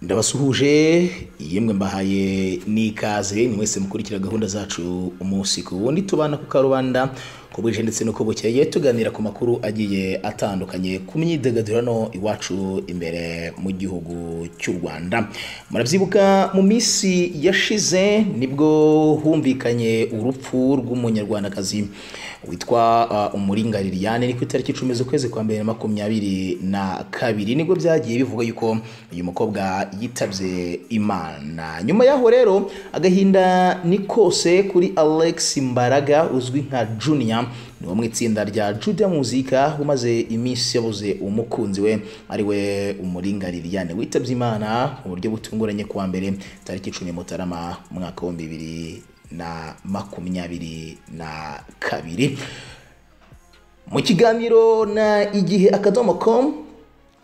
ndabasuhuje yemwe mbahaye n'ikaze ni mwese mukurikira gahunda zacu umunsi ku wundi tubana ku karubanda ku bwije ndetse no ku bukeye tuganira ku makuru agiye atandukanye ku myidagaduro hano iwacu imbere mu gihugu cy'u Rwanda murabyibuka mu minsi yashize nibwo humvikanye urupfu rw'umunyarwandakazi witwa uh, Umuringa Liliane ni ku itariki icumi z'ukwezi kwa mbere na makumyabiri na kabiri nibwo byagiye bivugwa yuko uyu mukobwa yitabye Imana nyuma yaho rero agahinda ni kose kuri Alex Mbaraga uzwi nka Junior ni wo mu itsinda rya Juda Muzika umaze iminsi yabuze umukunzi we ari we Umuringa Liliane witabye Imana mu buryo butunguranye kuwa mbere tariki icumi Mutarama umwaka w'ibihumbi bibiri na makumyabiri na kabiri mu kiganiro na igihe akadomo com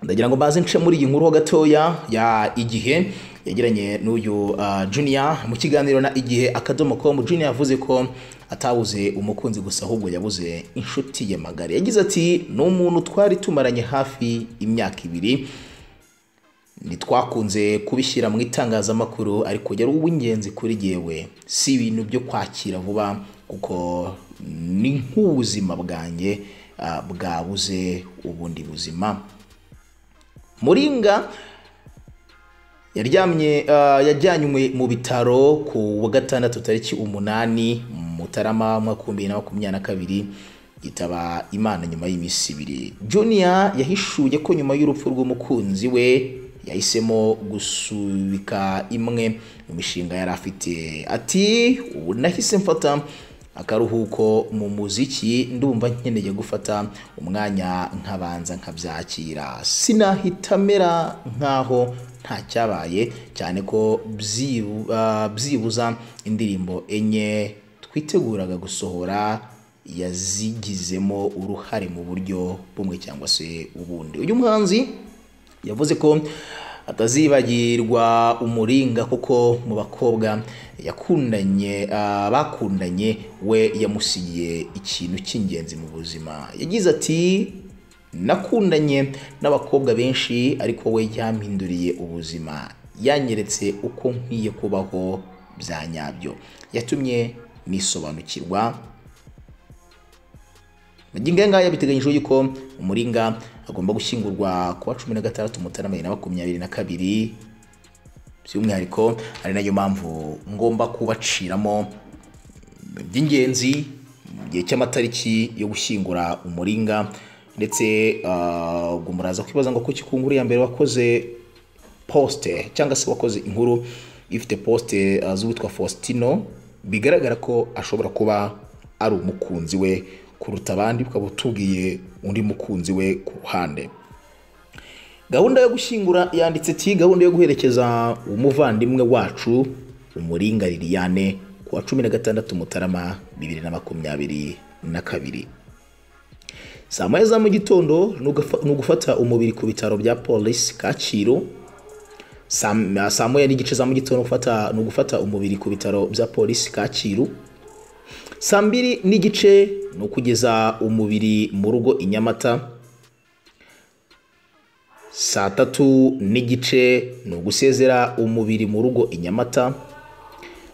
ndagira ngo mbaze nce muri iyi nkuru ho gatoya ya igihe yagiranye n'uyu uh, junior mu kiganiro na igihe akadomo com junior yavuze ko atabuze umukunzi gusa ahubwo yabuze inshuti ye magari yagize ati ni umuntu twari tumaranye hafi imyaka ibiri ntitwakunze kubishyira mu itangazamakuru ariko yari uw'ingenzi kuri yewe si ibintu byo kwakira vuba kuko ni nk'ubuzima bwanjye ah, bwabuze ubundi buzima muringa yaryamye ah, yajyanywe mu bitaro ku wa gatandatu tariki umunani mutarama mwaka w'ibihumbi bibiri na makumyabiri na kabiri yitaba imana nyuma y'iminsi ibiri junior yahishuye ko nyuma y'urupfu rw'umukunzi we yahisemo gusubika imwe mu mishinga yari afite ati ubu nahise mfata akaruhuko mu muziki ndumva nkeneye gufata umwanya nkabanza nkabyakira sinahita mera nkaho nta cyabaye cyane ko byibu- ah, byibuza indirimbo enye twiteguraga gusohora yazigizemo uruhare mu buryo bumwe cyangwa se ubundi uyu muhanzi yavuze ko atazibagirwa umuringa kuko mu bakobwa yakundanye ah, bakundanye we yamusigiye ikintu cy'ingenzi mu buzima yagize ati nakundanye n'abakobwa benshi ariko we yampinduriye ubuzima yanyeretse uko nkwiye kubaho bya nyabyo yatumye nisobanukirwa magingo aya ngaya biteganyijwe yuko umuringa agomba gushyingurwa kuwa cumi na gatandatu mutarama bibiri na makumyabiri na kabiri by'umwihariko ari nayo mpamvu ngomba kubaciramo by'ingenzi mu gihe cy'amatariki yo gushyingura umuringa ndetse ah, ubwo muraza kwibaza ngo kuki ku nkuru ya mbere wakoze posite cyangwa se wakoze inkuru ifite posite ah, z'uwitwa faustino bigaragara ko ashobora kuba ari umukunzi we kuruta abandi ukaba utubwiye undi mukunzi we ku ruhande gahunda yo gushyingura yanditse ati gahunda yo guherekeza umuvandimwe wacu umuringa liliane ku wa cumi na gatandatu mutarama bibiri na makumyabiri na kabiri saa moya za mu gitondo ni ugafa- ni ugufata umubiri ku bitaro bya polisi kacyiru Saa- ah, saa moya n'igice za mu gitondo gufata- ni ugufata umubiri ku bitaro bya polisi kacyiru saa mbiri n'igice ni ukugeza umubiri mu rugo i nyamata saa tatu n'igice ni ugusezera umubiri mu rugo i nyamata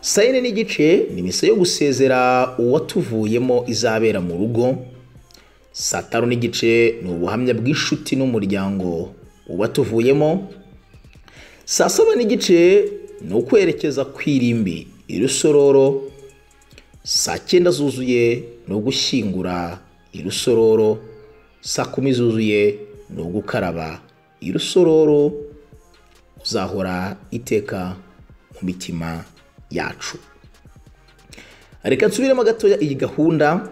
saa yine n'igice ni misa yo gusezera uwatuvuyemo izabera mu rugo saa tanu n'igice ni ubuhamya bw'inshuti n'umuryango uwatuvuyemo saa saba n'igice ni ukwerekeza ku irimbi irusororo saa cyenda zuzuye ni ugushyingura irusororo saa kumi zuzuye ni ugukaraba irusororo uzahora iteka mu mitima yacu reka nsubiremo gatoya iyi gahunda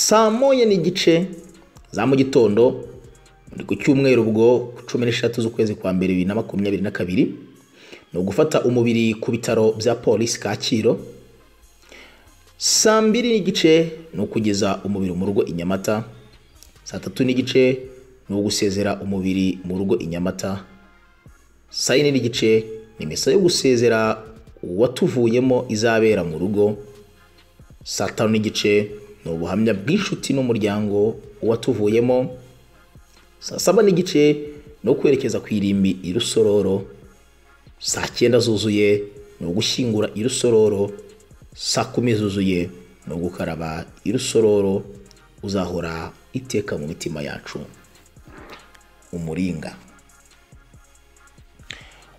saa moya n'igice za mu gitondo ni ku cyumweru ubwo ku cumi n'eshatu z'ukwezi kwa mbere bibiri na makumyabiri na kabiri ni ugufata umubiri ku bitaro bya polisi kacyiru saa mbiri n'igice ni ukugeza umubiri mu rugo i nyamata saa tatu n'igice ni ugusezera umubiri mu rugo i nyamata saa yine n'igice ni misa yo gusezera uwatuvuyemo izabera mu rugo saa tanu n'igice ni ubuhamya bw'inshuti n'umuryango uwatuvuyemo saa saba n'igice ni ukwerekeza ku irimbi irusororo saa cyenda zuzuye ni ugushyingura irusororo saa kumi zuzuye ni ugukaraba irusororo uzahora iteka mu mitima yacu umuringa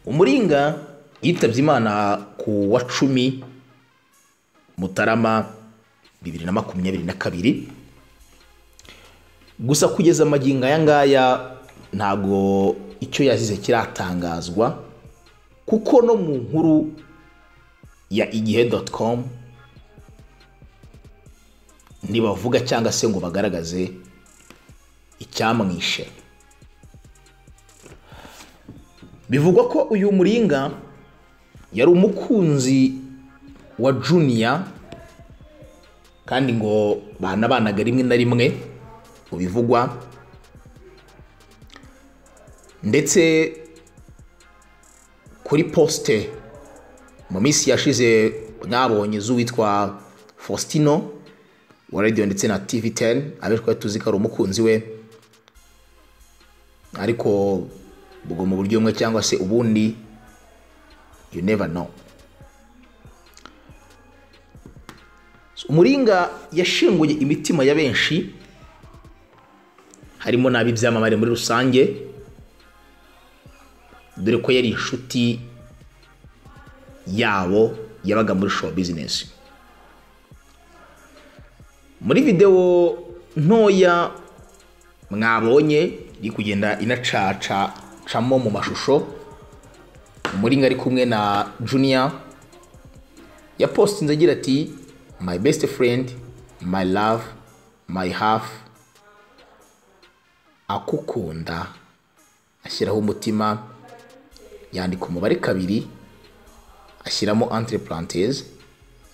umuringa yitabye imana ku wa cumi mutarama bibiri na makumyabiri na kabiri gusa kugeza amagingo aya ngaya ntabwo icyo yazize kiratangazwa kuko no mu nkuru ya igihe doti komu ntibavuga cyangwa se ngo bagaragaze icyamwishe bivugwa ko uyu muringa yari umukunzi wa juniya kandi ngo banabanaga rimwe na rimwe mu bivugwa ndetse kuri posite mu minsi yashize mwabonye z'uwitwa fausitino wa radiyo ndetse na tivi teni abe twari tuzi ko ari umukunzi we ariko ubwo mu buryo bumwe cyangwa se ubundi you never know umuringa yashinguye imitima ya benshi harimo n'ab'ibyamamare muri rusange dore ko yari inshuti yabo yabaga muri show bizinesi muri videwo ntoya mwabonye iri kugenda inacacacamo mu mashusho umuringa ari kumwe na juniya yapostinze agira ati my best friend my love my half akukunda ashyiraho umutima yandika umubare kabiri ashyiramo entre parenthèse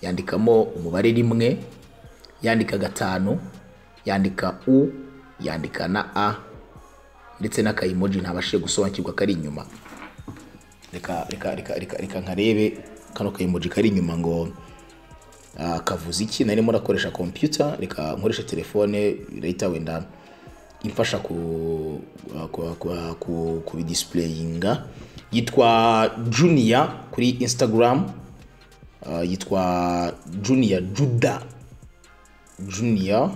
yandikamo umubare rimwe yandika gatanu yandika u yandika na a ndetse n'akayimoji ntabashe gusobanukirwa kari inyuma reka reka reka reka reka nkarebe kano kayimoji kari inyuma ngo ah, kavuze iki narimo nakoresha kompiyuta reka nkoresha telefone leta wenda imfasha ku ku ku ku kubidisipureyinga yitwa juniya kuri insitagaramu yitwa juniya juda juniya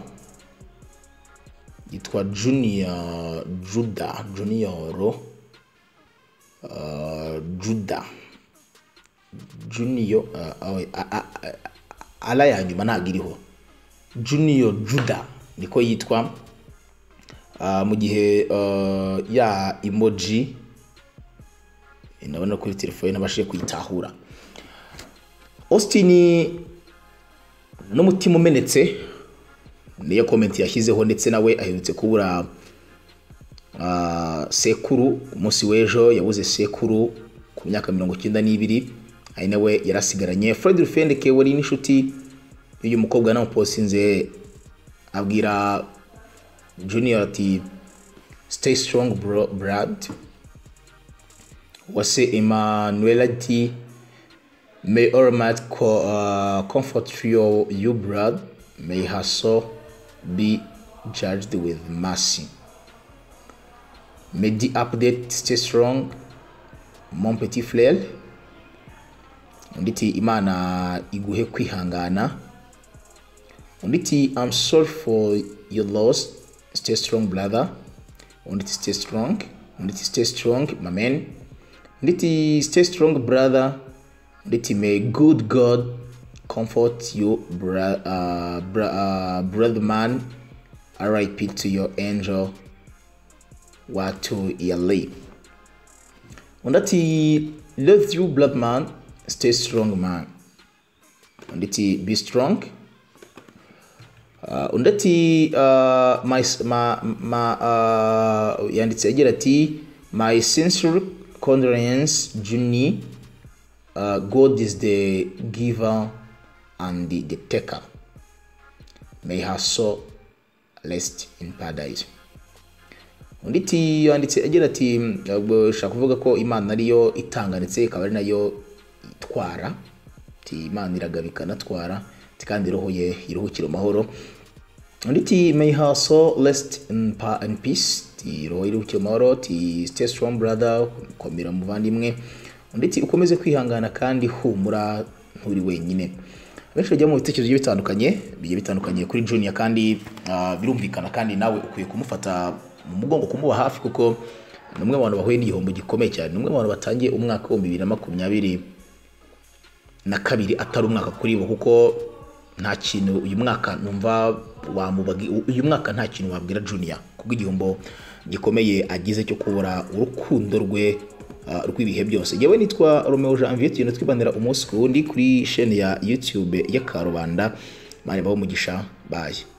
yitwa juniya juda juniyoro juda juniyo ala ya nyuma ntabwo iriho juniyo juda niko yitwa mu gihe ya emoji ndabona kuri telefone nabashije kuyitahura austin n'umutima umenetse niyo komenti yashyizeho ndetse nawe aherutse kubura sekuru umunsi w'ejo yabuze sekuru ku myaka mirongo icyenda n'ibiri ari nawe yarasigaranye fred rufendeke wari n'inshuti y'uyu mukobwa namuposinze abwira junior ati stay strong bro brad wase Emmanuel ati may all might co uh, comfort your you brad may her soul be judged with mercy may the update stay strong mon petit frere undi iti imana iguhe kwihangana undi iti i'm sorry for your loss stay strong brother undi iti stay strong undi iti stay strong my man nditi stay strong brother nditi may good god comfort you bra, uh, bra, uh, brother man rip to your angel watu yali undati love you blood man stay strong man unditi be strong uh, undati uh, my, ma, ma, uh, yanditse agira ati my sincere condolence Juni. Uh, God is the giver and the, the taker. May her soul rest in paradise. Undi yanditse agira ati shaka kuvuga ko Imana ariyo itanga ndetse ikaba ari nayo itwara ti Imana iragabika natwara kandi roho ye iruhukira amahoro undi ti may her soul rest in, pa, in peace ti roho iruhukira amahoro ti stay strong brother komera muvandimwe ndetse ukomeze kwihangana kandi humura nturi wenyine benshi bajya mu bitekerezo bigiye bitandukanye bigiye bitandukanye kuri juniya kandi ah, birumvikana kandi nawe ukwiye kumufata mu mugongo kumuba hafi kuko ni umwe mu bantu bahuye n'igihombo gikomeye cyane ni umwe mu bantu batangiye umwaka w'ibihumbi bibiri na makumyabiri na kabiri atari umwaka kuri bo kuko nta kintu uyu mwaka numva wamubagi uyu mwaka nta kintu wabwira juniya kubwo igihombo gikomeye agize cyo kubura urukundo rwe ah, rw'ibihe byose yewe nitwa romeo janvier tugenda twibanira umunsi ku wundi kuri sheni ya youtube ya karubanda mani baho umugisha baye